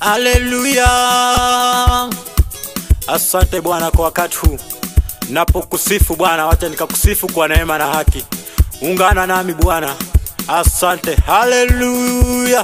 Haleluya! Asante Bwana kwa wakati huu napokusifu Bwana, wacha nikakusifu kwa neema na haki. Ungana nami Bwana, asante. Haleluya!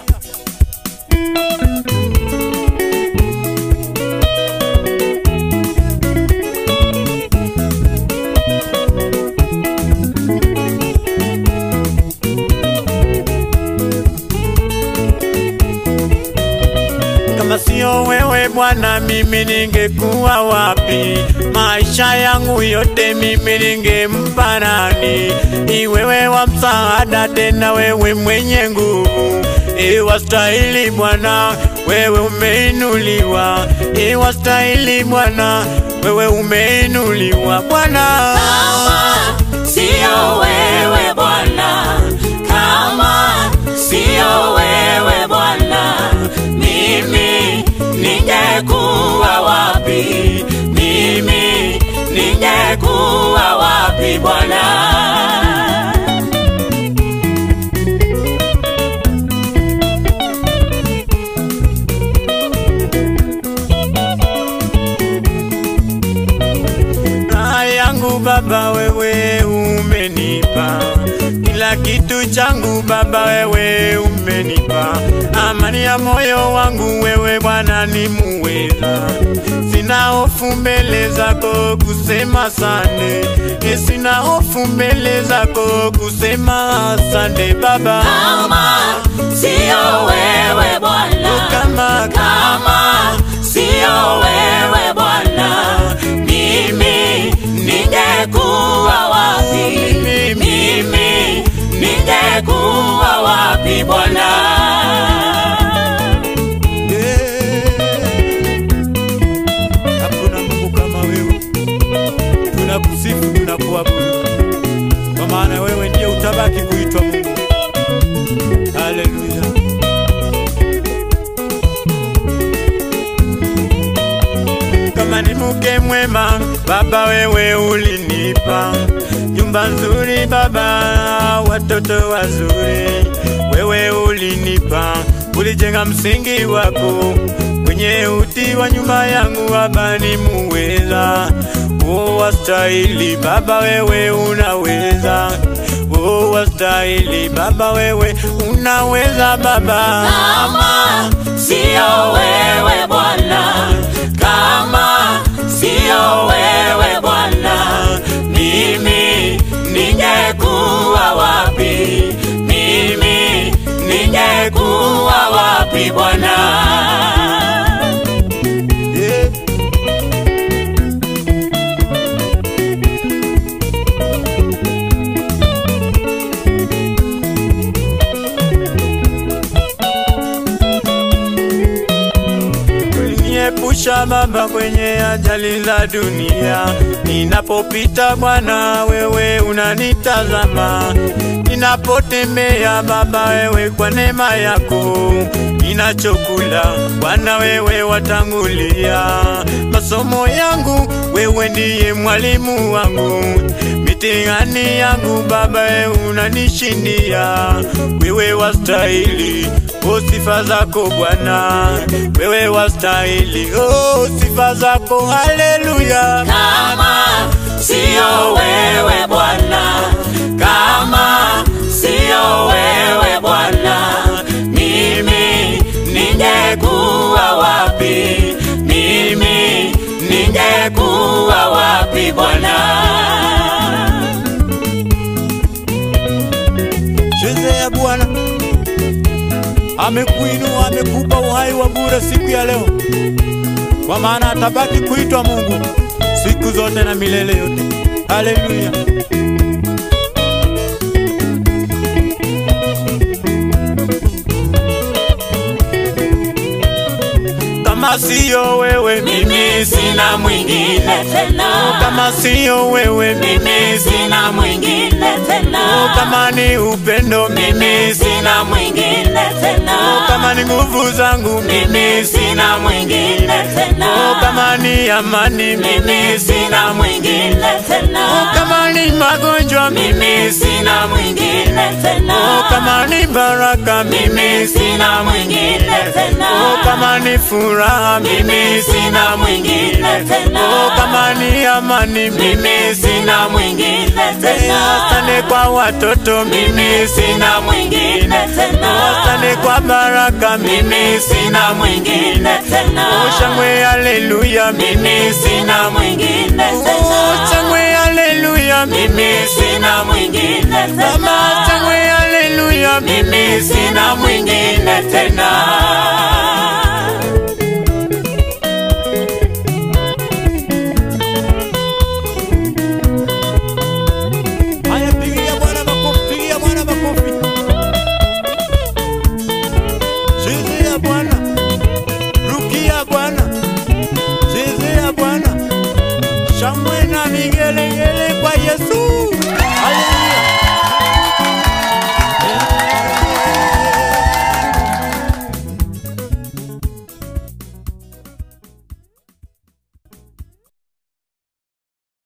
Kama sio wewe Bwana, mimi ningekuwa wapi? Maisha yangu yote mimi ningempa nani? Ni wewe wa msaada, tena wewe mwenye nguvu. Iwastahili Bwana, wewe umeinuliwa. Iwastahili Bwana, wewe umeinuliwa Bwana. Kama sio wewe Bwana, kama sio wewe Bwana, mimi ningekuwa wapi? Mimi ningekuwa wapi Bwana? Raha yangu Baba, wewe umenipa kila kitu changu Baba, wewe umenipa amani ya moyo wangu, wewe Bwana ni muweza. Sina hofu mbele zako kusema asante, Eh, sina hofu mbele zako kusema asante Baba. Kama sio wewe Bwana, Kama kama sio wewe Bwana, mimi ningekuwa wapi? Mimi ningekuwa wapi Bwana? Hakuna Mungu kama wewe, tunakusifu, tunakuabudu, kwa maana wewe ndiye utabaki kuitwa Mungu. Haleluya! Kama ni mke mwema Baba, wewe ulinipa nyumba nzuri Baba, watoto wazuri, wewe ulinipa, ulijenga msingi wako kwenye uti wa nyumba yangu Baba, ni muweza o wastahili Baba, wewe unaweza o wastahili Baba, wewe unaweza Baba. Kama sio wewe Bwana, kama sio wewe Bwana, mimi ningekuwa wapi? Mimi ningekuwa wapi Bwana? Yeah. Uliniepusha Baba kwenye ajali za dunia, ninapopita Bwana wewe unanitazama, ninapotembea Baba wewe kwa neema yako, ninachokula Bwana wewe watangulia, masomo yangu wewe ndiye mwalimu wangu, mitihani yangu Baba wewe unanishindia, wewe wastahili o sifa zako Bwana, wewe wastahili o sifa zako, haleluya. Kama sio wewe Bwana, kama sio wewe Bwana, mimi ningekuwa wapi? Mimi ningekuwa wapi Bwana? Chezea Bwana, amekuinua amekupa uhai wa bure siku ya leo, kwa maana atabaki kuitwa Mungu siku zote na milele yote. Haleluya. Kama siyo wewe Mimi sina mwingine tena, kama siyo wewe mimi sina mwingine tena, kama ni upendo mimi sina mwingine tena, kama ni ni nguvu zangu mimi sina mwingine tena oh, kama ni amani mimi sina mwingine tena oh, kama ni magonjwa mimi sina mwingine tena oh, kama ni baraka mimi sina mwingine tena oh, kama ni furaha mimi sina mwingine tena oh, kama ni amani mimi sina mwingine tena asante kwa watoto mimi sina mwingine tena asante kwa baraka mimi sina mwingine tena shangwe haleluya mimi sina mwingine tena shangwe haleluya mimi sina mwingine mama tena shangwe haleluya mimi sina mwingine tena